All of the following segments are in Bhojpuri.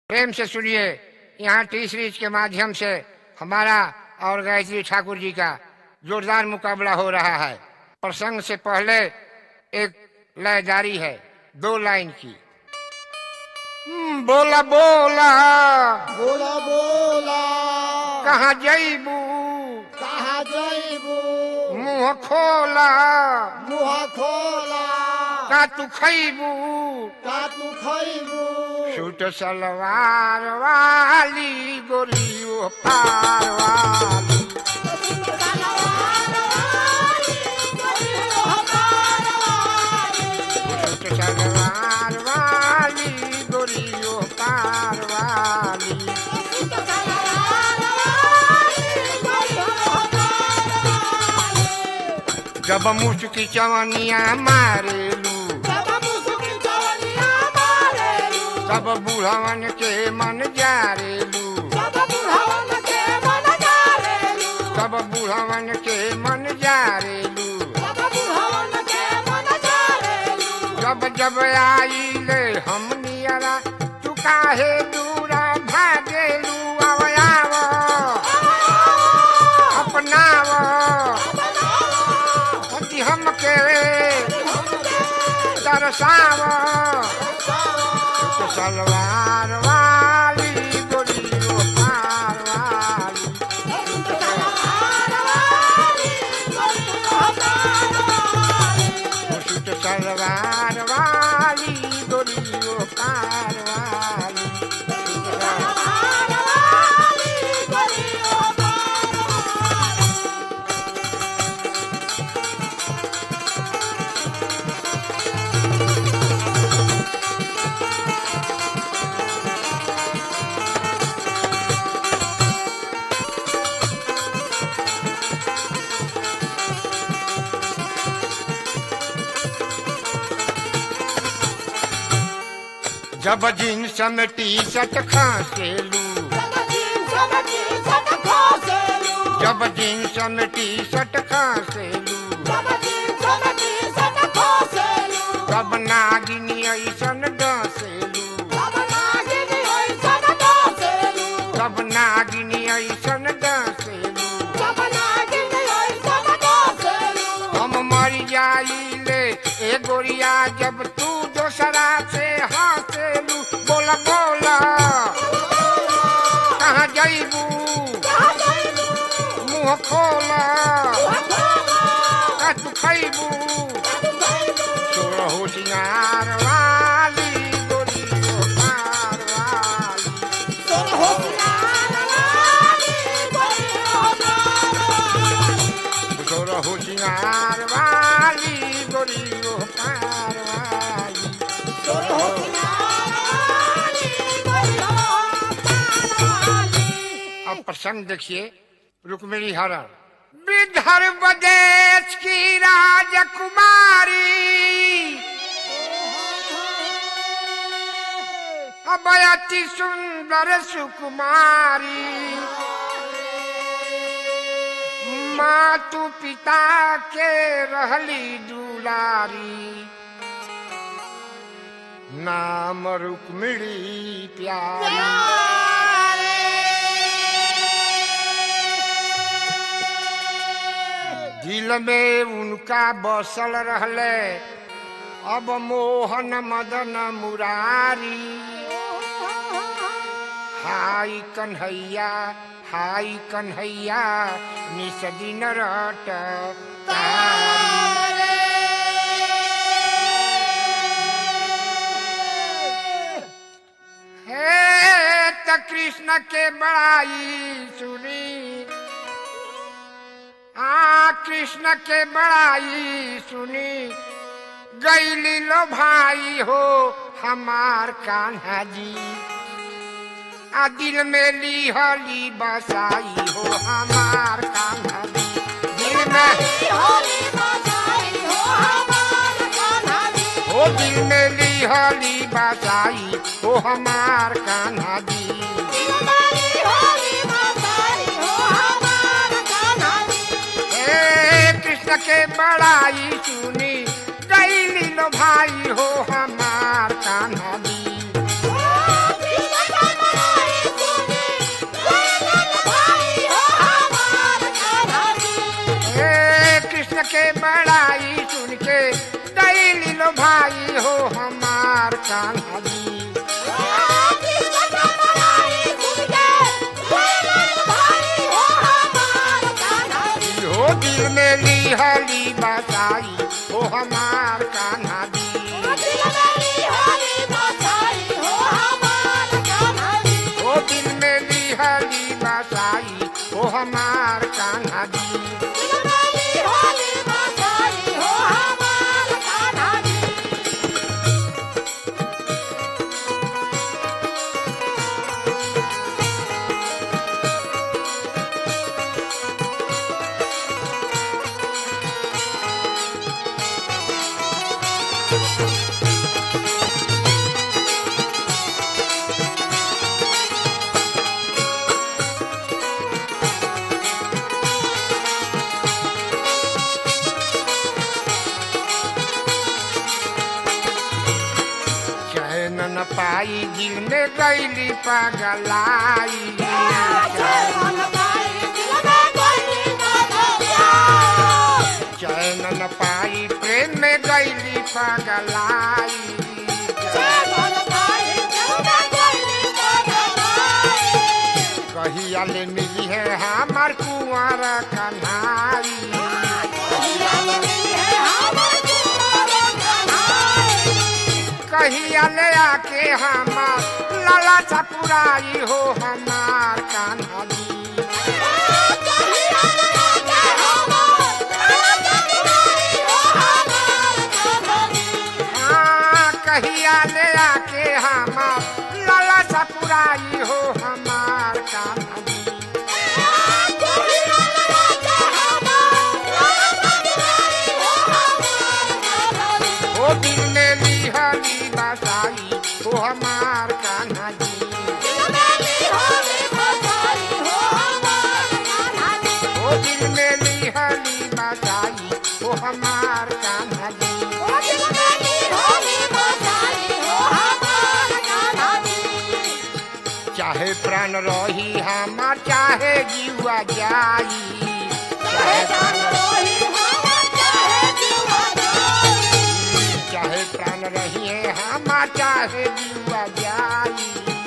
प्रेम से सुनिए यहाँ टी सीरीज के माध्यम से हमारा और गायत्री ठाकुर जी का जोरदार मुकाबला हो रहा है प्रसंग से पहले एक लय जारी है दो लाइन की हम्म, बोला बोला बोला बोला कहाँ जईबू कहा जइबू मुंह खोला मुहा खोला का तू खैबू का तू खइबू सूट सलवार वाली गोलियों पार वाली सूट सलवार वाली गोलियों पार वाली जब मुस्की चवनिया मारेलू तब बूढ़वन के मन जारेलू तब बूढ़वन के मन जारेलू जब जब आईले हम नियरा तू काहे दूरा भागेलू आवयाव अपनाव पति हमके दरसाव तो सलवार वाली गोलियों पार वाली सूट सलवार वाली गोलियों पार वाली जब जींस में टी शर्ट खांसेलू जब जींस में टी शर्ट खांसेलू तब नागिनी ऐसन डसेलू तब नागिनी ऐसन डसेलू हम मर जाइले ए गोरिया जब तू दोसरा से हंसेलू बोला बोला कहाँ जईबू मुंह खोला का तू खैबू चोर होशियार वाली गोरियो पार वाली चोर होशियार वाली गोरियो पार वाली अब प्रसंग देखिए रुक्मिणी हरण विदर्भ देश की राजकुमारी अब अति सुंदर सुकुमारी मातु पिता के रहली दुलारी नाम रुक्मिणी प्यारी दिल में उनका बसल रहले अब मोहन मदन मुरारी हाय कन्हैया हाय कन्हैया निस दिन रट हे त कृष्ण के बड़ाई सुनी आ कृष्ण के बड़ाई सुनी गैली लो भाई हो हमार कान्हा जी आ दिल में ली हली बसाई हो हमार कान्हा जी दिल में ओ दिल में ली हली बसाई हो हमार कान्हा जी ए कृष्ण के बड़ाई सुनी गैली लो भाई हो हमार कान्हा जी कृष्ण पाई दिल में गईली पगलाई चैन न पाई प्रेम में गईली पगलाई कहिया ले मिली है हमार कुंवर कन्हाई कहिया ले आके हमार लाला चपुराई हो हमार कान्हा जी हाँ कहिया ले आके हमार लाला चपुराई हो हमार कान्हा जी ओ दिल में लिहली बसाई हो हमार कान्हा जी ओ दिल में लिहली बसाई हो हमार कान्हा जी चाहे प्राण रही हमार चाहे जीवा जाई चाहे प्राण चाहे प्राण रही है हमार चाहे जीवा जाई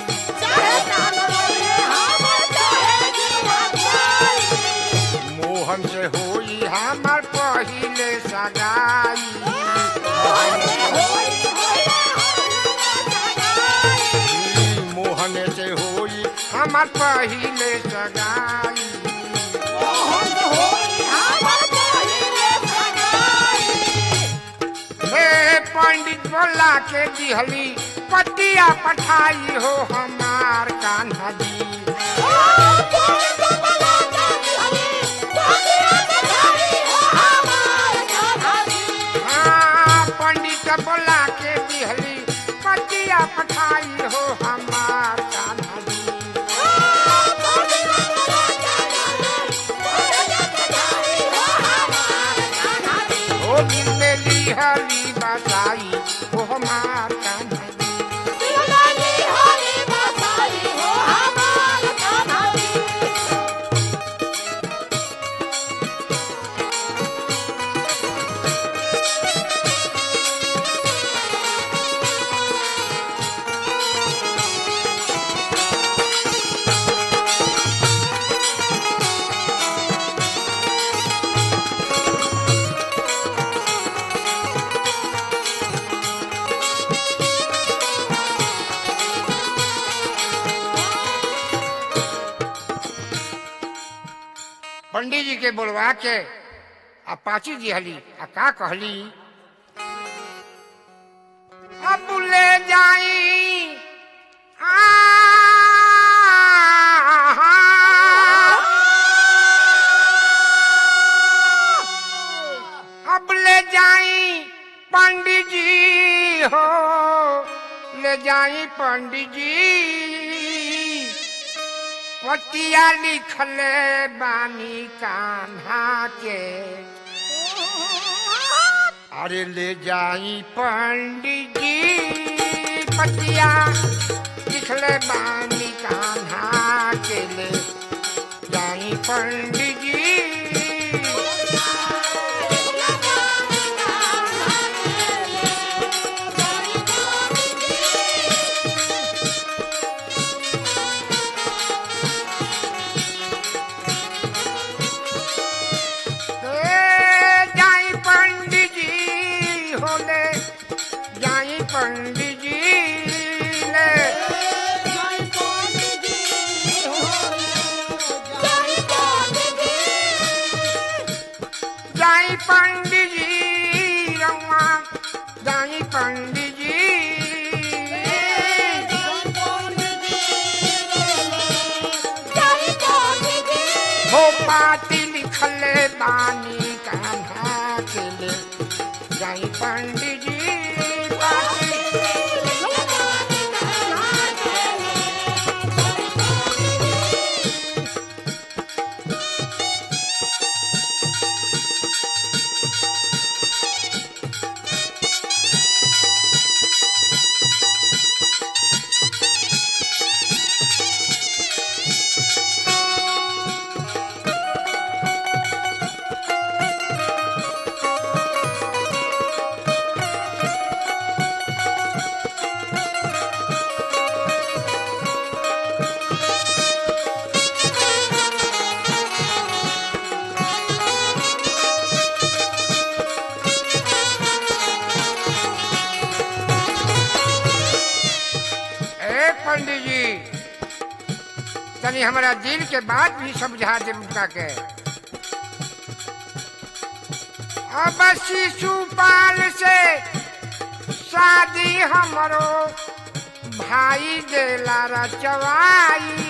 मोहन से होई हमार पहिले सगाई मोहन से होई हमार पहिले सगाई हे पंडित बोला के दिहली पतिया पठाई हो हमार कान्हा जी हाँ पंडित बोला के दिहली पतिया पठाई हो हमार कान्हा जी ओ दिल में लिहली बसाई हो हमार कान्हा जी पंडित जी के बोलवा के आ पाची दिहली आ का कहली अब ले जाई आ अब ले जाई पंडित जी हो ले जाई पंडित जी पतिया लिखले बानी कान्हा के अरे ले जाई पंडित जी पतिया लिखले बानी कान्हा के ले जाई पंडित जी ए, जाई पंडित जी होले जाई पंडित जी ले जाई पंडित जी रउआ जाई पंडित जी हो पाती लिखले बानी कान्हा के ले जाई पंडित जी पाती पंडित जी तनी हमारा दिल के बात भी समझा दे उनका के अब शिशुपाल से शादी हमरो भाई देला रचवाई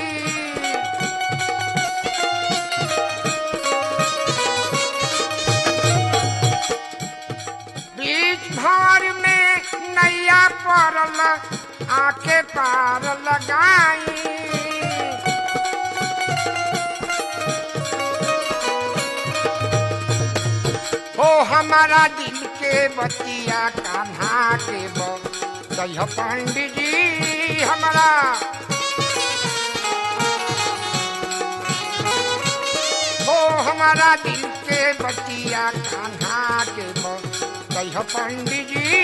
बीच भर में नैया पड़ल आके पार लगाई हो हमारा दिल के बतिया कान्हा के बह पंडित जी हमारा हो हमारा दिल के बतिया कान्हा के बह पंडित जी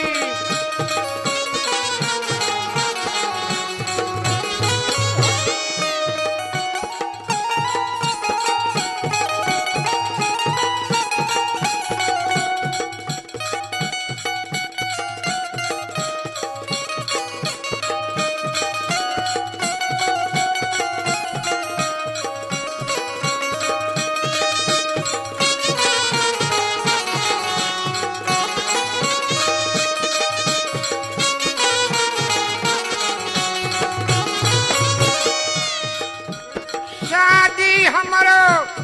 शादी हमरो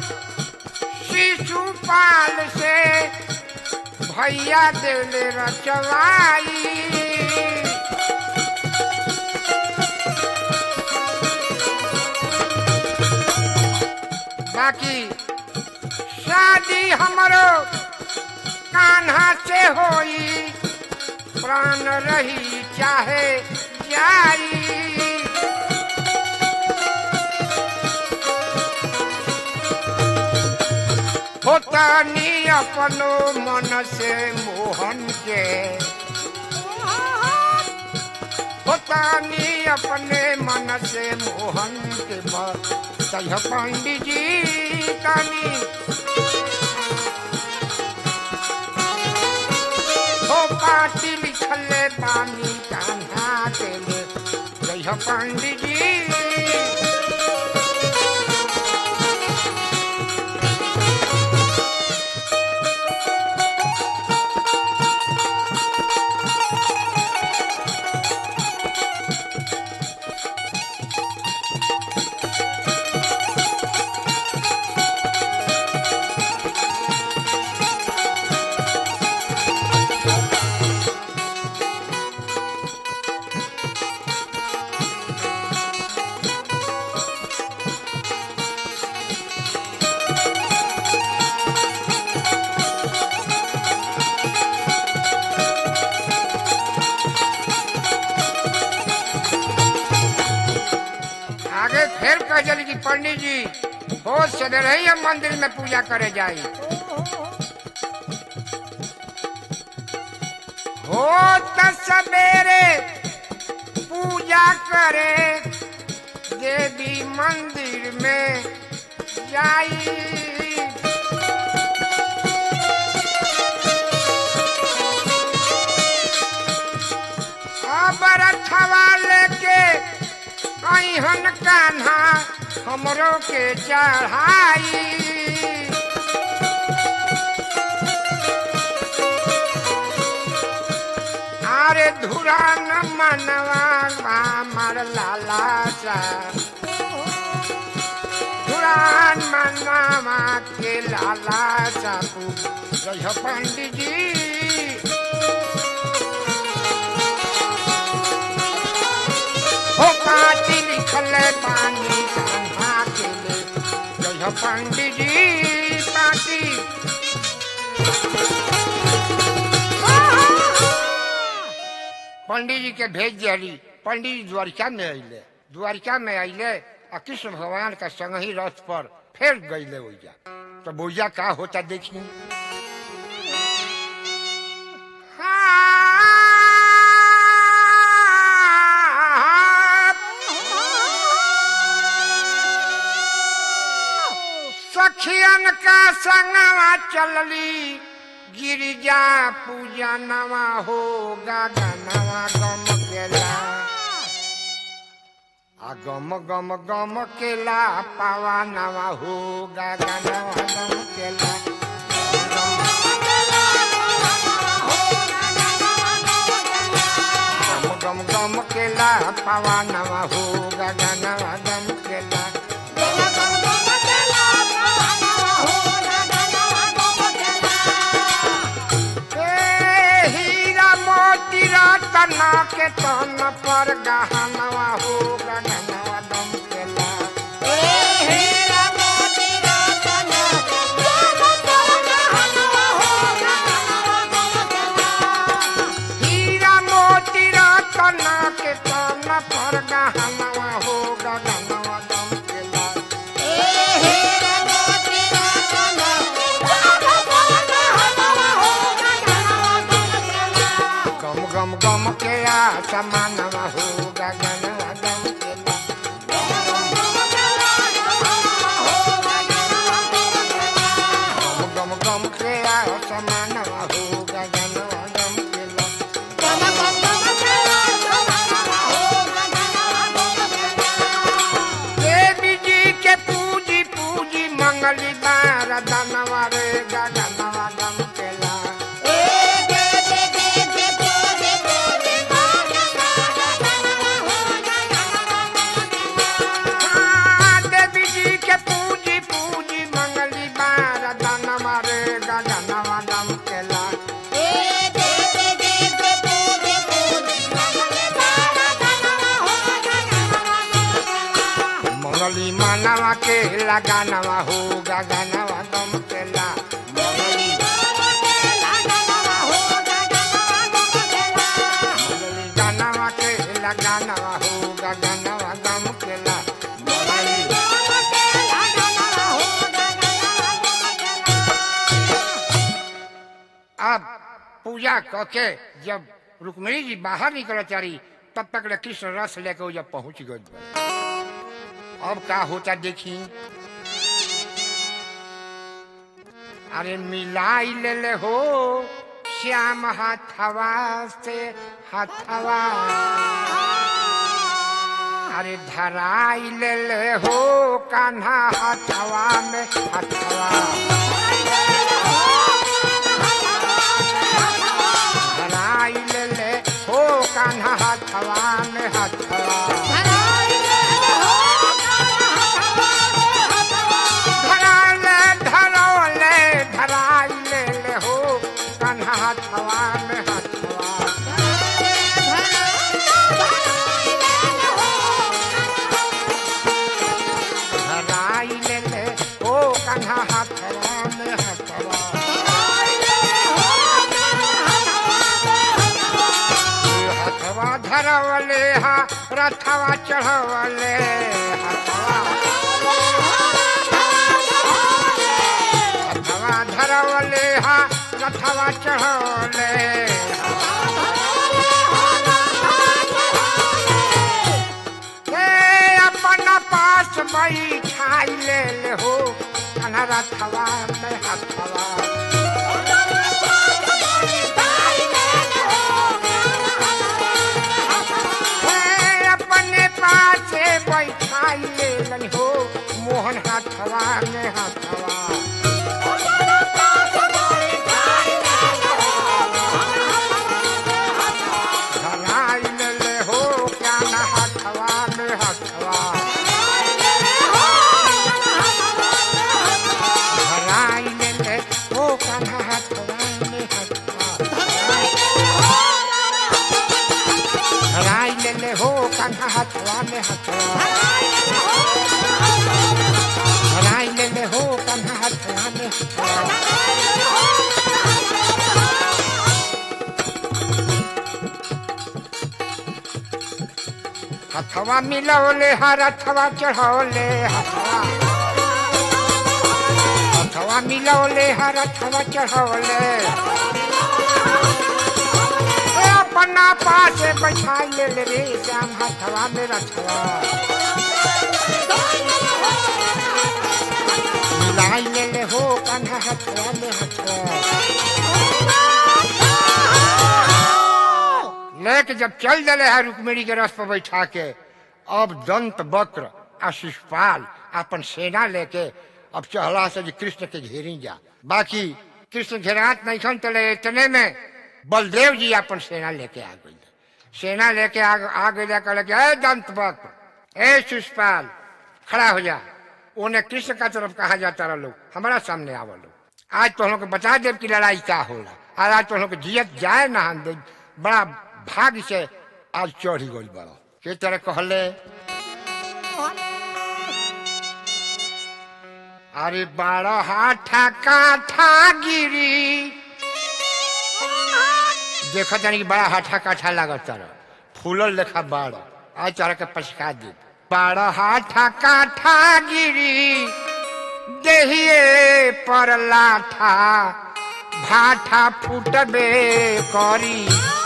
शिशुपाल से भैया देले रचवाई बाकी शादी हमरो कान्हा से होई प्राण रही चाहे जाई होतानी अपनो मन से मोहन के होतानी अपने मन से मोहन के तह पंडित जी तानी हो पाती लिखले पानी कान्हा के ले जय पंडित जी आगे फिर कह चली कि पंडित जी हो सवेरे ही हम मंदिर में पूजा करे जाई हो त सवेरे पूजा करे देवी मंदिर में जाई अब रथवा लेके अहन कान्हा हमरो के चढ़ाई अरे धुरा न मनवा मार लाला सा धुरान मनवा के लाला सा जय पंडित जी हो पाती लिखल पानी कान्हा के ले जय पंडित जी पाती पंडित जी के भेज दियली पंडित जी द्वारिका में अइले द्वारिका में अइले आ कृष्ण भगवान का संग ही रथ पर फिर गईले ओइजा तो बोइजा का होता देखी सखियन का संगवा चलली गिरिजा पूजा नवा हो गागा नवा गम केला आ गम गम गम केला पावा नवा हो गगनवा गम केला गम गम गम केला पावा नवा हो गगनवा गम केला ए हीरा मोती रतन के तन पर गहनवा हो गगनवा गम केला हीरा मोती रतन के तन पर गहनवा हो गगनवा गम केला गम गम गम के आ समानवा हो गगनवा गम केला गम गम गम के आ समानवा हो गगनवा गम केला देवी जी के पूजी पूजी मंगली बार दनवा रे गगनवा गम केला हाँ, देवी जी के पूजी पूजी मंगली बार दनवा रे गगनवा गम केला मंगली मानवा के लगानवा हो गगनवा गम केला मंगली मंगली गानवा के लगानवा हो गगनवा गम केला मंगली अब पूजा करके जब रुक्मिणी जी बाहर निकल चारी तब तक ले कृष्ण रस लेके वो जब पहुंच गए अब का होता देखी अरे मिलाई ले ले हो श्याम हाथवा से हाथवा अरे धराई ले ले हो कान्हा हाथवा में हाथवा धराई ले ले हो कान्हा हाथवा में हाथवा धराले धरौले धराई ले ले हो कान्हा हाथवा में हाथवा धराई ले ले हो कान्हा हाथवा में हाथवा हाथवा धरवले हा रथवा चढ़वले हाथवा हथवा धरवले हा रथवा चढ़वले हे अपन पास बैठाई ले ले हो कन्हा रथवा में हथवा हे अपने पास बैठाई ले लन हो मोहन हाथवा में हाथवा धराई ले ले हो क्या न हाथवा में हाथवा धराई ले ले हो कान्हा हाथवा में हाथवा धराई ले ले हो कान्हा हाथवा में हाथवा धराई ले ले हो कान्हा हाथवा में हाथवा हथवा मिलौले हर हथवा चढ़ौले हथवा हथवा मिलौले हर हथवा चढ़ौले ए अपना पास बैठाई ले ले रे श्याम हथवा में रथवा मिलाई ले ले हो कन्हा हथवा में हथवा लेके जब चल दले है रुक्मिणी के रस पर बैठा के अब दंत वक्र आ शिषपाल अपन सेना लेके अब चहला से जे कृष्ण के घेरी जा बाकी कृष्ण घेरात नहीं खन तले इतने में बलदेव जी अपन सेना लेके आ गई सेना लेके आ आ गई कहले कि ए दंत वक्र ए शिषपाल खड़ा हो जा उन्हें कृष्ण का तरफ कहा जाता रहा लोग हमारा सामने आवा लोग आज तो हम लोग के बता देव की लड़ाई क्या होला और आज तो हम लोग के जियत जाए ना हम दे बड़ा भाग्य से आज चढ़ी गई बड़ा के तरह कहले अरे बारह हाथा काठा गिरी देखा जानी कि बड़ा हाथा काठा लागत तारा फूलल लेखा बाड़ आज तारा के पछका दे बारह हाथा काठा गिरी देहिए पर लाठा भाठा फूटबे करी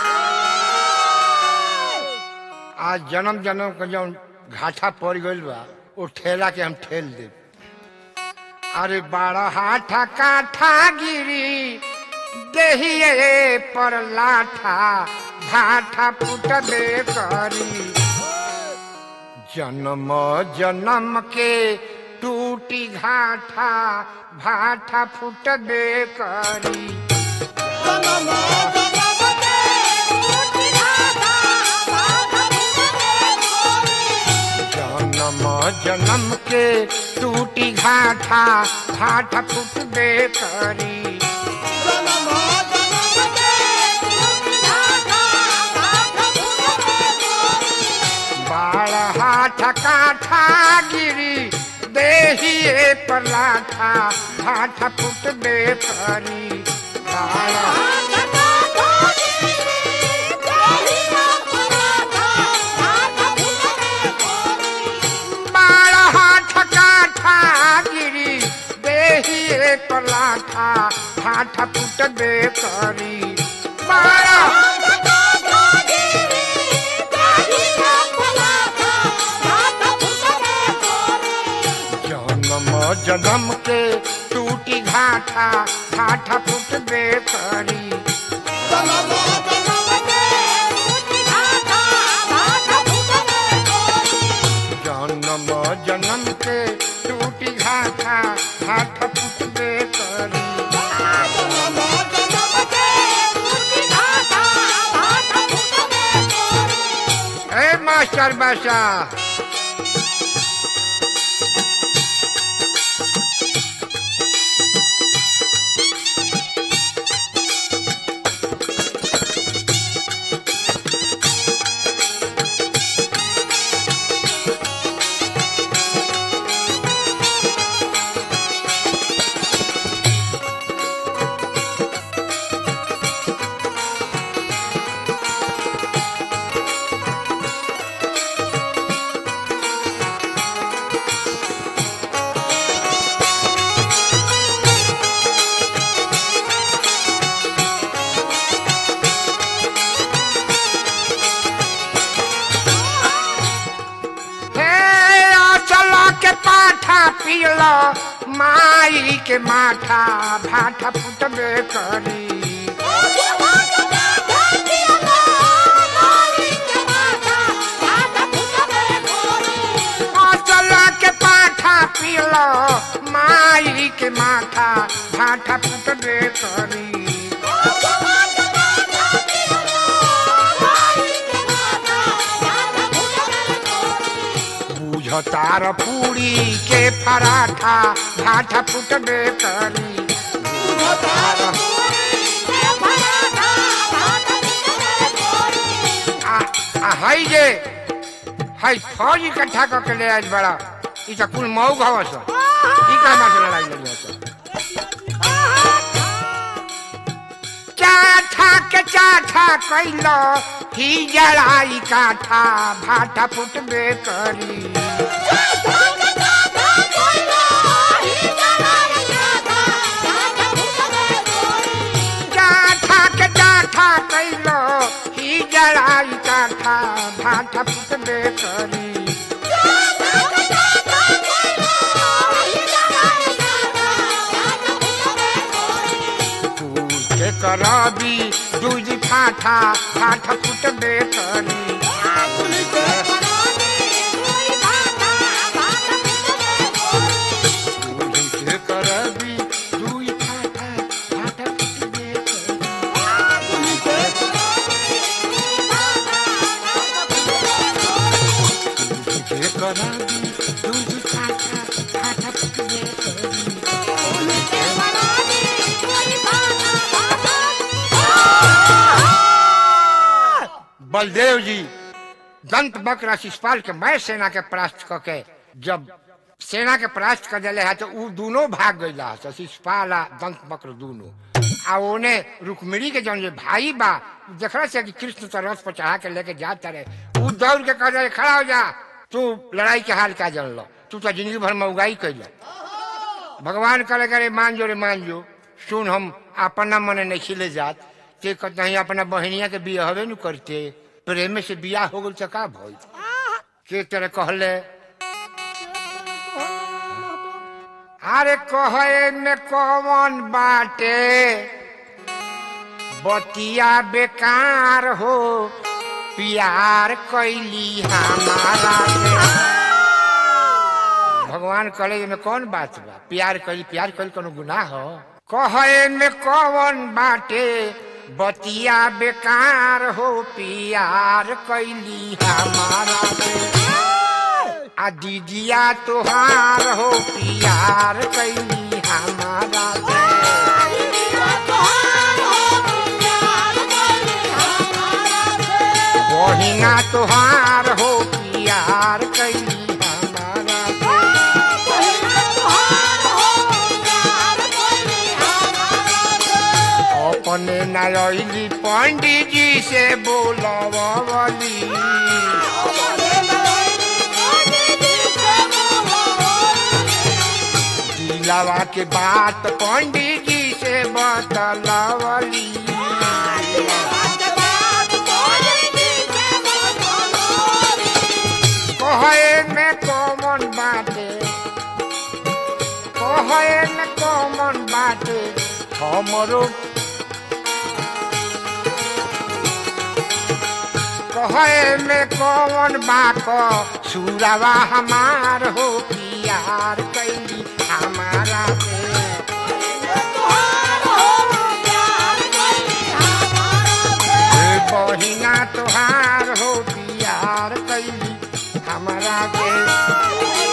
आज जन्म जन्म के जौन घाटा पड़ गइल बा वो ठेला के हम ठेल दे अरे बारह हाथा काठा गिरी देहिए पर लाठा भाठा फूटबे करी जन्म जन्म के टूटी घाटा भाठा फूटबे करी जन्म जन्म के टूटी घाटा भाठा फूटबे करी बाढ़ हाथ काठा गिरी देहिए पर लाठा भाठा फूटबे करी बाढ़ बाढ़ हाथ काठा गिरी देहिए पर लाठा भाठा फूटबे करी बाढ़ जन्म जन्म के टूटी घाटा घाटा फूटबे करी जन्म जन्म के टूटी घाटा घाटा फूटबे करी ए मास्टर बासा हे चलो के पाठा पियलो माई के माठा भाठा फुटबे करी चलो के पाठा पियलो माई के माठा भाठा फुटबे करी बुझतार पूरी के पराठा भाठा फुटबे करी बुझतार आ आ हई जे हई फौज इकट्ठा करके ले आइल बड़ा ई त कुल मऊ घवस ई का से लड़ाई लड़ी हस चाठा के चाठा कैलो ही जड़ाई काठा भाठा फुटबे करी चाठा के चाठा कैलो ही जड़ाई काठा भाठा फुटबे करी फूल के करबी दूध फाठा फाठा फुटबे करी करा दी दूध खाटा खाटा पकड़े करी बलदेव जी दंत बक्र शिषपाल के मैं सेना के परास्त क के जब सेना के परास्त कर दिले है तो उ दोनों भाग गईला तो शिषपाल आ दंत बक्र दोनों आ ओने रुक्मिणी के जौन जे भाई बा उ देखला से कि कृष्ण तो रथ पर चढ़ा के लेके जाता रहे उ दौड़ के कह रहे खड़ा हो जा तू लड़ाई के हाल का जन लो तू तो जिंदगी भर में उगाई कैल भगवान करे करे मान जो रे मान जो सुन हम अपना मने नहीं खिले जात ते कहते हैं अपना बहनिया के बिया हवे नु करते प्रेम से बिया हो गल तो का भइल के तेरे कहले अरे कहे में कौन बाटे बतिया बेकार हो प्यार कैली हमारा से भगवान कहले में कौन बात बा प्यार करी प्यार करी कोनो गुनाह हो कहे में कौन बाटे बतिया बेकार हो प्यार कैली हमारा से आ दीदिया तोहार हो प्यार कैली हमारा से बहिना तोहार हो प्यार कैली हमारा से अपने नयली पंडित जी से बोलवली दिलावा के बात पंडित जी से बतलवली कहे में कौन बाटे कहे में कौन बाटे हमरो कहे में कौन बाक सुरवा हमार हो प्यार कैली हमारा से हे बहिना तोहार हो प्यार कैली हमारा से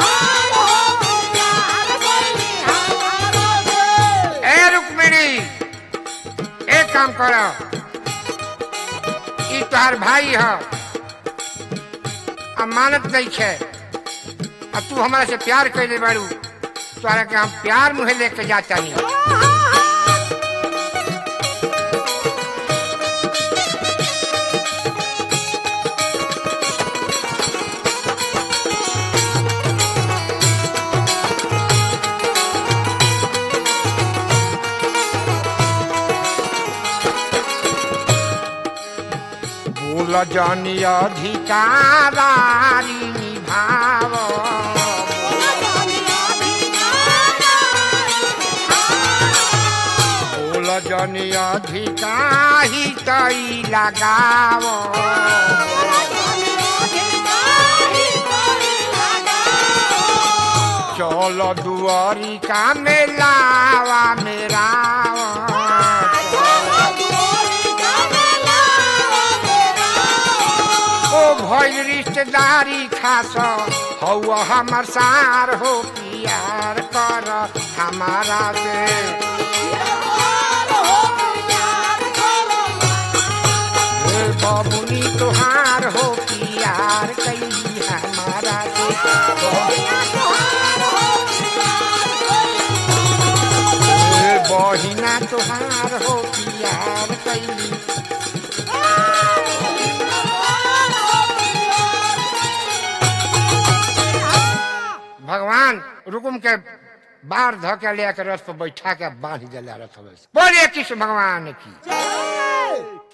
ए रुक्मिणी एक काम करो ई तोहार भाई ह अमानत नहीं है अब तू हमारा से प्यार कैले बारू तोहरा के हम प्यार मुहे लेके जाता नहीं बोल जनी अधिकारारी निभाव बोल जनी अधिकारी तई लगाव चल दुआरी का मेलावा मेरा ओ भइल रिश्तेदारी खास हौ हमर सार हो प्यार कर हमारा से ए बबुनी तोहार हो प्यार कैली हमारा से ए बहिना तोहार हो प्यार कैली भगवान रुकुम के बाहर ध के ले के रथ पर बैठा के बांध दिला रथ में बोलिए कृष्ण भगवान की जय